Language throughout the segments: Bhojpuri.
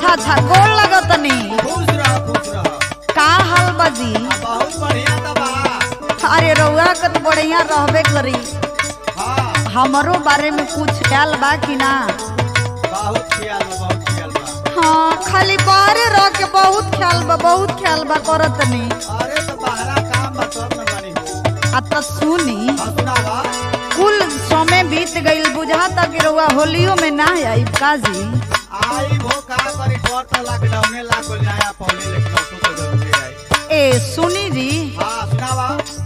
अच्छा गोल लगतनी खुश रह खुश रह का हाल बाजी आ, बहुत बढ़िया तो बा अरे रउआ के तो बढ़िया रहबे करी हाँ हमरो बारे में कुछ ख्याल बा कि ना बहुत ख्याल बा बहुत ख्याल बा हाँ खाली बाहरे रह के बहुत ख्याल बा बहुत ख्याल बा करतनी अरे तो बाहरा काम बा तब न बनी हो आ त सुनी हाँ सुनावा कुल समय बीत गईल बुझाता कि रउआ होलियो में ना आई काजी आई भो का करी डर तो लॉकडाउने लाग गइल नया पहले लेकिन अब तो जरूरी है ए सुनी जी हाँ सुनावा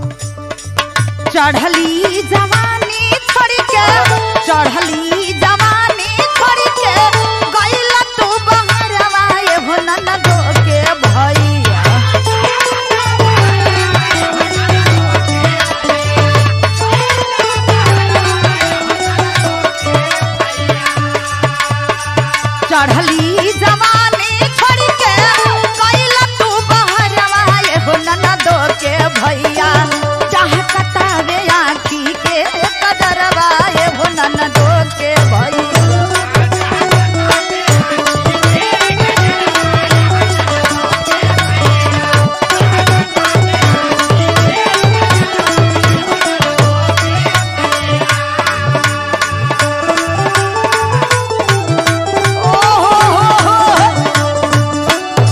चढ़ली जवानी छोड़ के चढ़ली जवानी छोड़ के गइल तू बहरवा ए हो ननदो के भैया चढ़ली जवानी छोड़ के गइल तू बहरवा ए हो ननदो के भैया चाह कटावे आखी के कदरवा ए हो ननदो के भैया ओ हो हो हो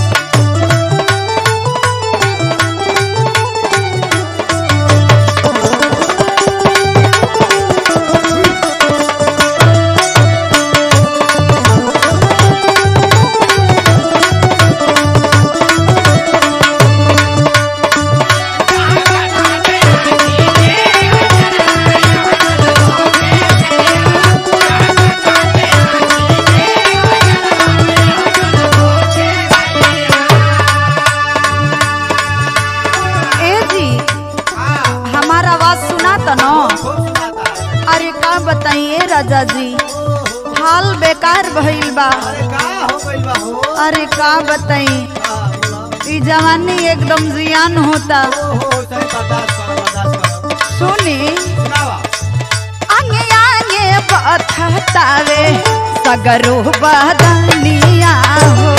ए जी हाँ हमारा आवाज सुना त न खूब सुनाता अरे का बताइए राजा जी हाल बेकार भइल बा अरे का हो गइल बा हो अरे का बताई हाँ बोला ई जवानी एकदम जियान होता ओ हो सही बर्दाश्त करो बर्दाश्त करो सुनी सुनावा आगे आगे बथतावे सगरो बदनिया हो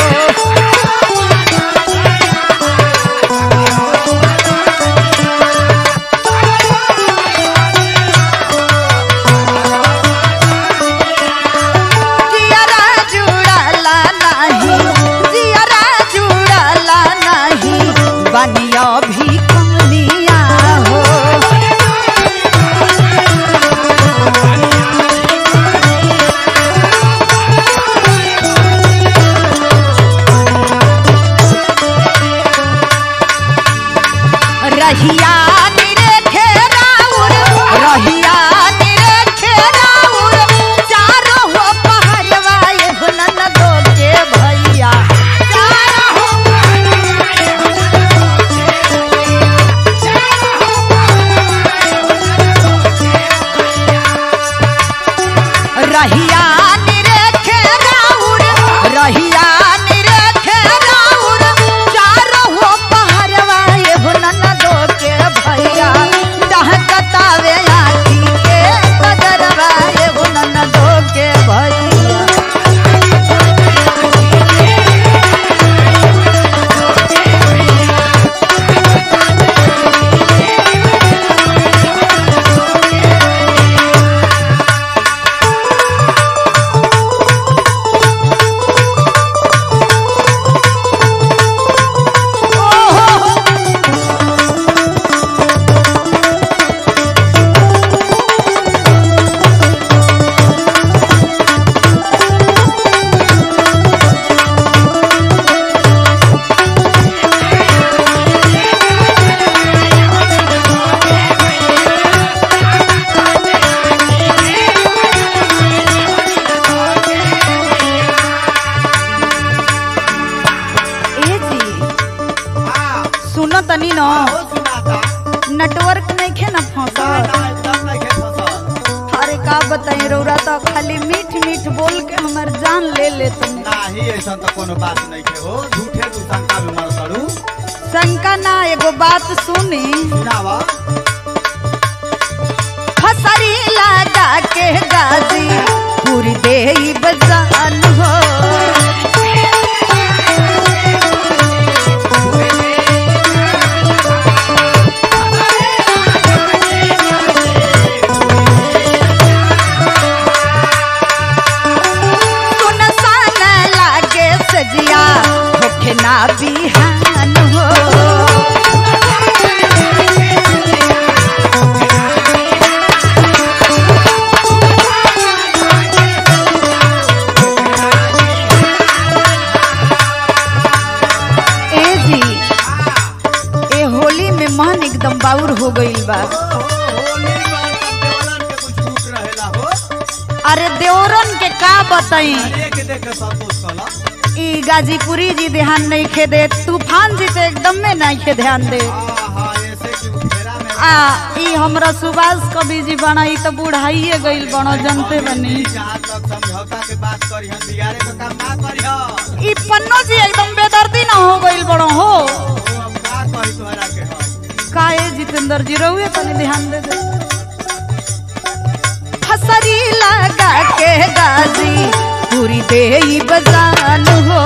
जियरा जुड़ाला नाही जियरा जुड़ाला नाही बनिया भी कनिया हो रहिया निरे घेराउर रहिया निरे घेराउर चारो हो पहरवा ये हुनन दो के भैया चारो हो रहिया निरे घेराउर रहिया निरे घेराउर चारो हो पहरवा ये हुनन दो के भैया दहकतावे आखी के कदरवा ये हुनन दो के भैया ए जी हाँ सुनो तनी न हो सुनाता नेटवर्क नहीं खे न ना फंसल ना एकदम नहीं खेत फसल अरे का बताई रौरा तो खाली मीठ मीठ बोल के हमर जान ले ले तुम नाही ऐसा तो कोनो बात नहीं के हो झूठे तू शंका में मर करू शंका ना एगो बात सुनी सुनावा फसरी लगा के गाजी पूरी दे बजान हो ना बिहान हो ए जी ए होली में मन एकदम बाउर हो गईल बा होली में देवलन के कुछ छूट रहेला हो अरे देवरन के का बताई एक देख के संतोष कला ई गाजीपुरी जी ध्यान नहीं खे दे तूफान जी तो एकदम में नहीं खे ध्यान दे हाँ हाँ ऐसे कि उ फेरा में आ ई हमरा सुभाष कवि जी बना ई तो बुढ़ाइए गईल बनो जनते बनी जहाँ तक समझौता के बात करी हम बिगाड़े का काम ना करी हो ई पन्नो जी एकदम बेदर्दी ना हो गईल बड़ो हो अब का कही तोहरा के हो काहे जितेंद्र जी रहुए तनी ध्यान दे दे हसरी लगा के गाजी पूरी दे बजान हो